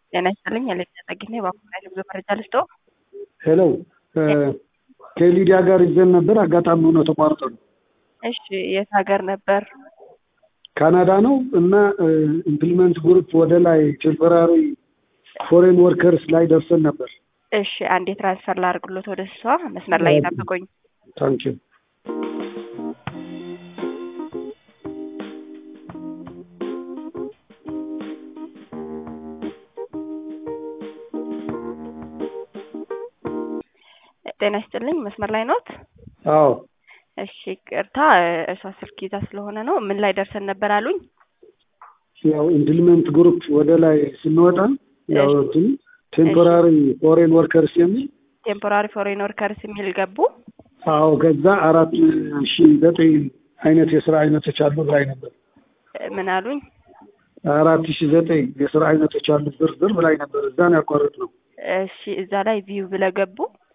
ጤና ይስጥልኝ የልጅ ጠግኔ በአኩሪ ጉዞ መረጃ ልስጠው። ሄሎ ከሊዲያ ጋር ይዘን ነበር። አጋጣሚ ሆኖ ተቋርጦ ነው። እሺ የት ሀገር ነበር? ካናዳ ነው እና ኢምፕሊመንት ግሩፕ ወደ ላይ ቴምፖራሪ ፎሬን ወርከርስ ላይ ደርሰን ነበር። እሺ አንዴ ትራንስፈር ላድርግሎት ወደ እሷ መስመር ላይ ይጠብቁኝ። ታንኪዩ ጤና ይስጥልኝ መስመር ላይ ኖት? አዎ እሺ ቅርታ እሷ ስልክ ይዛ ስለሆነ ነው። ምን ላይ ደርሰን ነበር አሉኝ? ያው ኢምፕሊመንት ግሩፕ ወደ ላይ ስንወጣ ያው እንትን ቴምፖራሪ ፎሬን ወርከርስ የሚል ቴምፖራሪ ፎሬን ወርከርስ የሚል ገቡ። አዎ ከዛ አራት ሺ ዘጠኝ አይነት የስራ አይነቶች አሉ ላይ ነበር። ምን አሉኝ? አራት ሺ ዘጠኝ የስራ አይነቶች አሉ ዝርዝር ብላይ ነበር። እዛን ያቋረጥ ነው። እሺ እዛ ላይ ቪው ብለው ገቡ።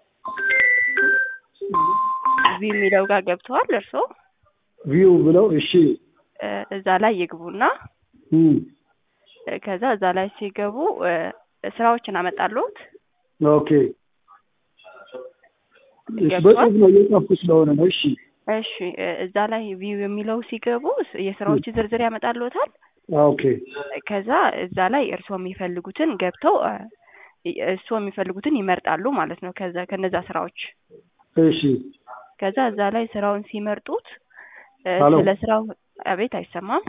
ቪው የሚለው ጋር ገብተዋል እርስዎ? ቪው ብለው እሺ እዛ ላይ ይግቡና እም፣ ከዛ እዛ ላይ ሲገቡ ስራዎችን አመጣለሁት። ኦኬ በጽሁፍ ነው እየጻፍኩ ስለሆነ ነው። እሺ እሺ እዛ ላይ ቪው የሚለው ሲገቡ የስራዎች ዝርዝር ያመጣልዎታል። ኦኬ ከዛ እዛ ላይ እርስዎ የሚፈልጉትን ገብተው እርስዎ የሚፈልጉትን ይመርጣሉ ማለት ነው። ከዛ ከነዛ ስራዎች እሺ ከዛ እዛ ላይ ስራውን ሲመርጡት ሄሎ። ስለ ስራው አቤት፣ አይሰማም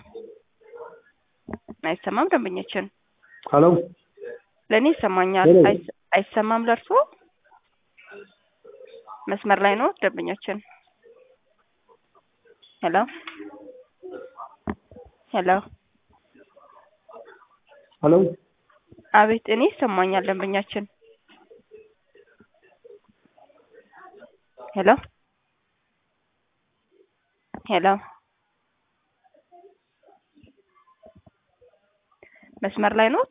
አይሰማም። ደንበኛችን ሄሎ ለእኔ ይሰማኛል። ሄሎ። አይስ- አይሰማም ለእርስዎ? መስመር ላይ ነው ደንበኛችን። ሄሎ ሄሎ፣ ሄሎ አቤት፣ እኔ ይሰማኛል ደንበኛችን። ሄሎ ሄሎ፣ መስመር ላይ ኖት?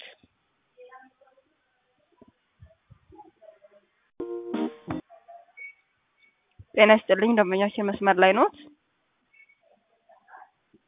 ጤና ይስጥልኝ ደንበኛችን መስመር ላይ ኖት?